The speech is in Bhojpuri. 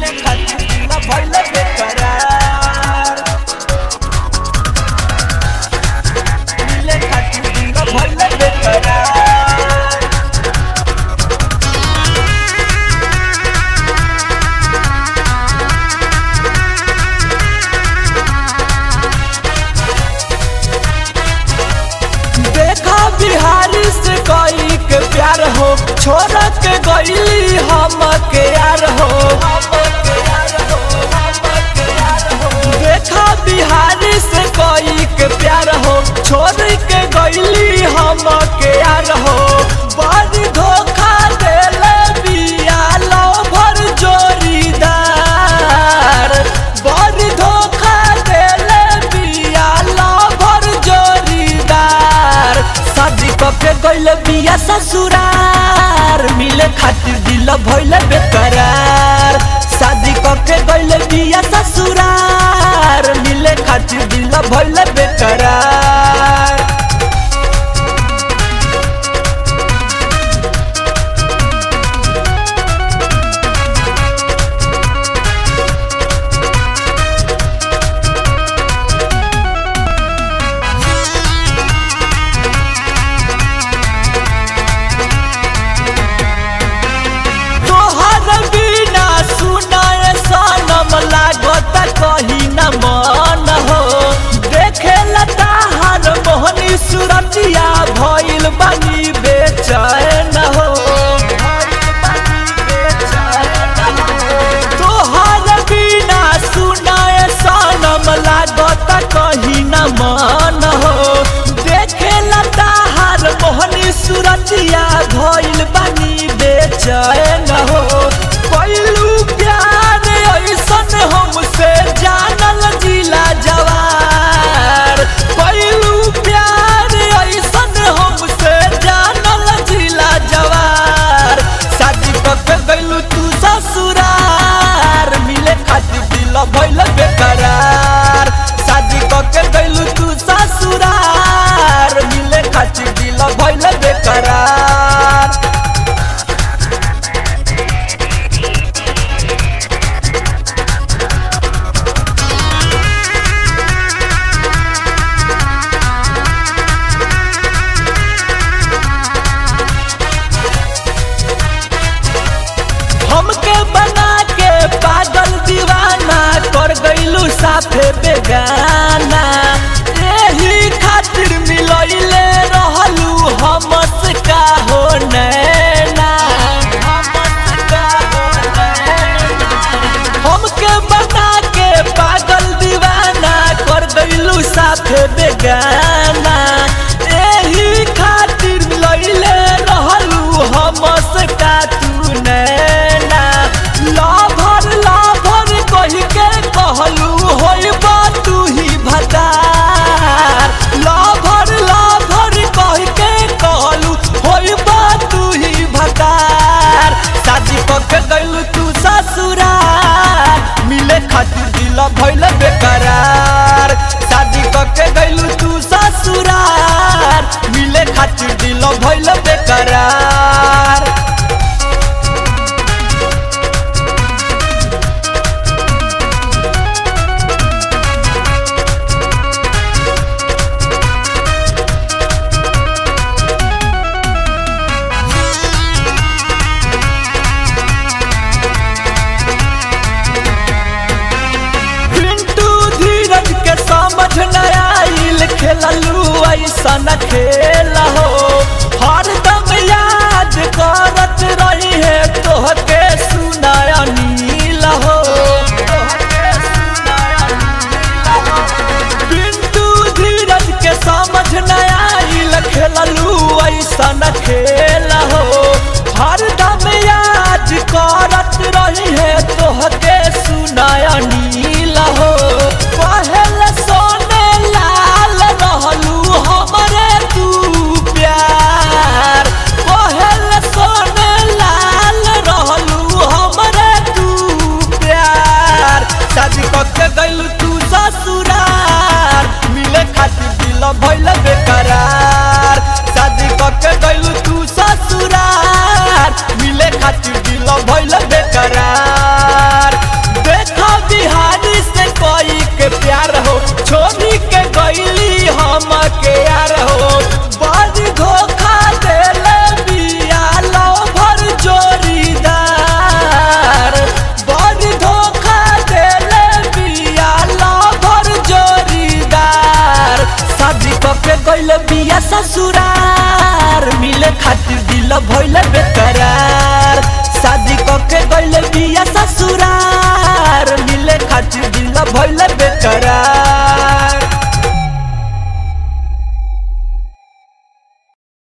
मिले खातिर दिल भइल बेकरार मिले खातिर दिल भइल बेकरार देखा बिहारी से कोई के प्यार हो छोड़ के गईली हम के यार हो देखा बिहारी से कोई के प्यार हो छोड़ के गईली हम के यार हो बड़ी धोखा देले बिया लो भर जोरीदार बड़ी धोखा देले बिया लो भर जोरीदार शादी कके गइल बिया ससुरार मिले खातिर दिल भइल बेकरार शादी कके गइल बिया ससुरार मिले खातिर दिल भइल बेकरार तोहर बिना सुनाए सनम लागत कहीं न मन हो देखे लताहर मोहनी सुरतिया भइल बनी बेचैन हो तोहर बिना सुनाए सनम लागत कहीं न मन हो देखे लताहर मोहनी सुरतिया भइल बनी बेचैन हो पहिलू प्यार ऐसन हमसे जानल जिला जवार पहिलू प्यार ऐसन हमसे जानल जिला जवार शादी कके गइलू तू ससुरार मिले खातिर दिल भइल बेकरार शादी कके गइलू तू ससुरार मिले खातिर दिल भइल बेकरार हमके बना के पागल दीवाना कर गइलू साफे बेगाना यही खातिर मिलैले रहलू हमस का हो नैना हमस का हो नैना। हमके बना के पागल दीवाना कर गइलू साफे बेगाना यही खातिर मिलैले रहलू हमस का तू नैना लाभर लाभर कही के कहलू होइबा तू ही भतार लाभर लाभर कही के कहलू होइबा तू ही भतार शादी कके गइलू तू ससुरार मिले खातिर दिल भइल बेकरार शादी कके गइलू तू ससुरार मिले खातिर दिल भइल बेकरार पिंटू धीरज के समझ न आइल खेललू ऐसन खेल हो हरदम याद करत रही है तोहके सुनाया नील हो पिंटू धीरज के समझ न आइल खेललू ऐसन खेल हो हरदम याद करत रही है तोहके सुनाया नील हो पहल सोने लाल रहलू हमरे तू प्यार पहल सोने लाल रहलू हमरे तू प्यार शादी कके गइलू तू ससुरार मिले खातिर दिल भइल बेकरार शादी कके गइलू तू ससुरार मिले खातिर दिल भइल बेकरार के गइल बिया ससुरार मिले खातिर दिल भइल बेकरार शादी क के